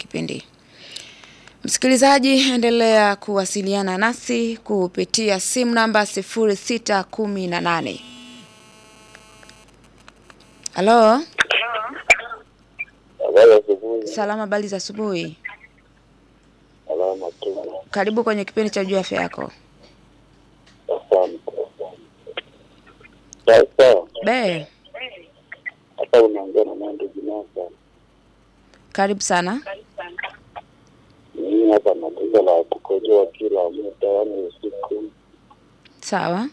kipindi. Msikilizaji, endelea kuwasiliana nasi kupitia simu namba 0618. Halo, Habari ya asubuhi. salama, habari za asubuhi. Salama tu. Karibu kwenye kipindi cha juu afya yako. Asante. Sasa Be, hapa unaongea na Nandi Binasa. karibu sana. Mimi hapa na tatizo la kukojoa kila muda, yaani usiku, Sawa.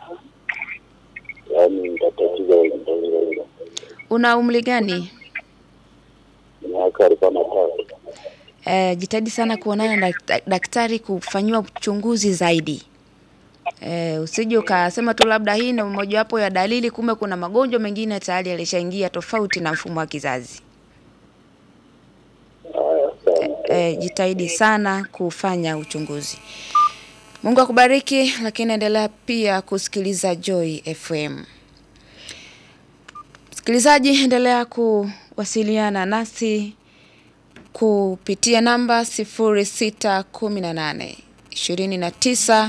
yaani nitatizo hilo hilo. Una umri gani? Miaka arobaini na tatu. Eh, jitahidi sana kuonana na dak- daktari kufanyiwa uchunguzi zaidi. Eh, usije ukasema tu labda hii ni mojawapo ya dalili, kumbe kuna magonjwa mengine tayari yalishaingia tofauti na mfumo wa kizazi. Haya, asante. Eh, jitahidi sana kufanya uchunguzi. Mungu akubariki, lakini endelea pia kusikiliza Joy FM. Msikilizaji, endelea kuwasiliana nasi kupitia namba 0618 29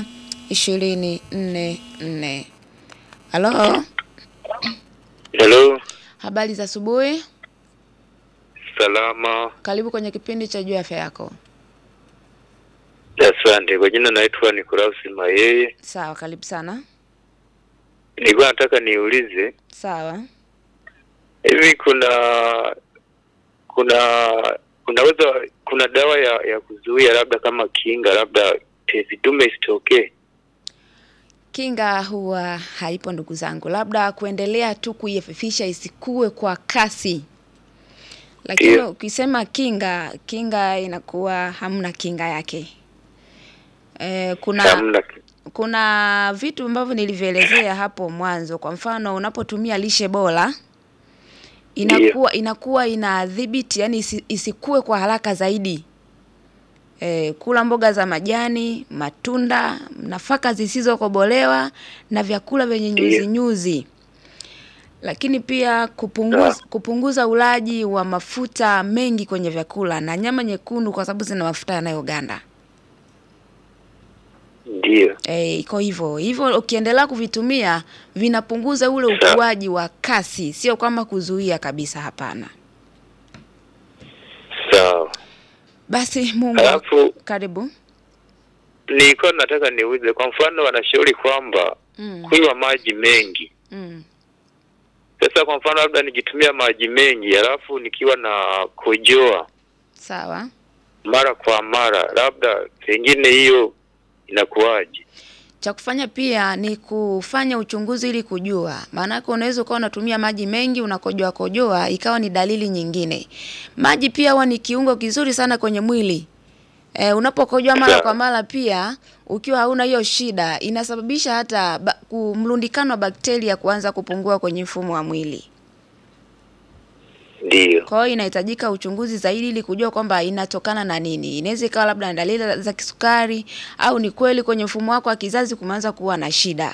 244. Halo, Hello, habari za asubuhi. salama. Karibu kwenye kipindi cha juu afya yako. Asante. Kwa jina naitwa Nikolaus Mayeye. Sawa, karibu sana. Nilikuwa nataka niulize Sawa. hivi, kuna kuna kunaweza kuna dawa ya ya kuzuia labda kama kinga, labda tezi dume isitokee? Kinga huwa haipo ndugu zangu, labda kuendelea tu kuiefifisha isikue kwa kasi. Lakini Ndio. ukisema kinga, kinga inakuwa hamna kinga yake. E, kuna Hamna. kuna vitu ambavyo nilivyoelezea hapo mwanzo. Kwa mfano, unapotumia lishe bora inakuwa inakuwa inadhibiti, yani isi, isikue kwa haraka zaidi. E, kula mboga za majani, matunda, nafaka zisizokobolewa na vyakula vyenye Ndio. nyuzi nyuzi. Lakini pia kupunguza, Sawa. kupunguza ulaji wa mafuta mengi kwenye vyakula na nyama nyekundu kwa sababu zina mafuta yanayoganda. Ndio. Eh, iko hivyo hivyo, ukiendelea kuvitumia vinapunguza ule Sawa. ukuaji wa kasi, sio kwamba kuzuia kabisa, hapana. Sawa. Basi Mungu Alafu karibu. nilikuwa nataka niulize, kwa mfano wanashauri kwamba Mm, kunywa maji mengi. mm, Sasa kwa mfano labda nikitumia maji mengi alafu nikiwa na kojoa sawa. mara kwa mara, labda pengine hiyo inakuwaje? Cha kufanya pia ni kufanya uchunguzi ili kujua, maanake unaweza ukawa unatumia maji mengi unakojoa kojoa, ikawa ni dalili nyingine. Maji pia huwa ni kiungo kizuri sana kwenye mwili. E, unapokojoa mara Sawa. kwa mara pia ukiwa hauna hiyo shida inasababisha hata ba, ku- mlundikano wa bakteria kuanza kupungua kwenye mfumo wa mwili. Ndiyo. Kwa hiyo inahitajika uchunguzi zaidi ili kujua kwamba inatokana na nini. Inaweza ikawa labda na dalili za kisukari au ni kweli kwenye mfumo wako wa kizazi kumeanza kuwa na shida.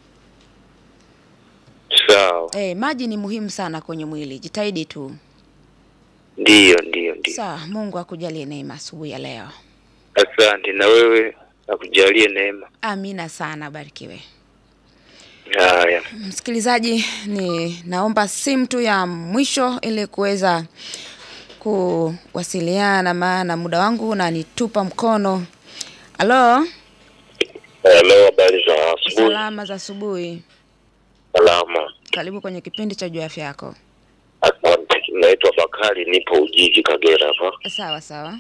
Sawa. Eh, maji ni muhimu sana kwenye mwili. Jitahidi tu. Ndiyo, ndiyo, ndiyo. Sawa, Mungu akujalie neema asubuhi ya leo. Asante na wewe akujalie neema. Amina sana, barikiwe. Haya. Msikilizaji, ni naomba simu tu ya mwisho ili kuweza kuwasiliana, maana muda wangu unanitupa mkono. Halo, Hello, habari za asubuhi. salama za asubuhi. Salama. Karibu kwenye kipindi cha juu ya afya yako. Asante. Naitwa Bakari, nipo Ujiji, Kagera hapa. Sawa sawa.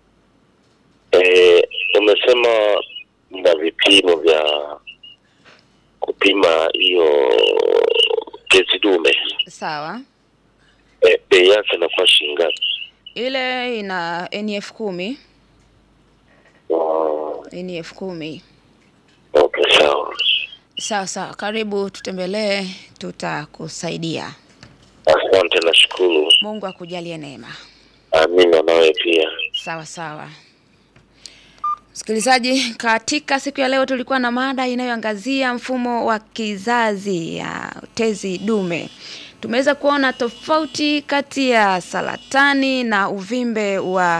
Eh, umesema mna vipimo vya kupima hiyo tezi dume. Sawa. Eh, bei yake inakuwa shilingi ngapi? Ile ina NF kumi, Oh, NF kumi. okay, sawa. Sawa sawa, karibu tutembelee, tutakusaidia. Asante, nashukuru. Mungu akujalie neema. Amina, nawe pia. Sawa sawa. Msikilizaji, katika siku ya leo tulikuwa na mada inayoangazia mfumo wa kizazi ya tezi dume. Tumeweza kuona tofauti kati ya saratani na uvimbe wa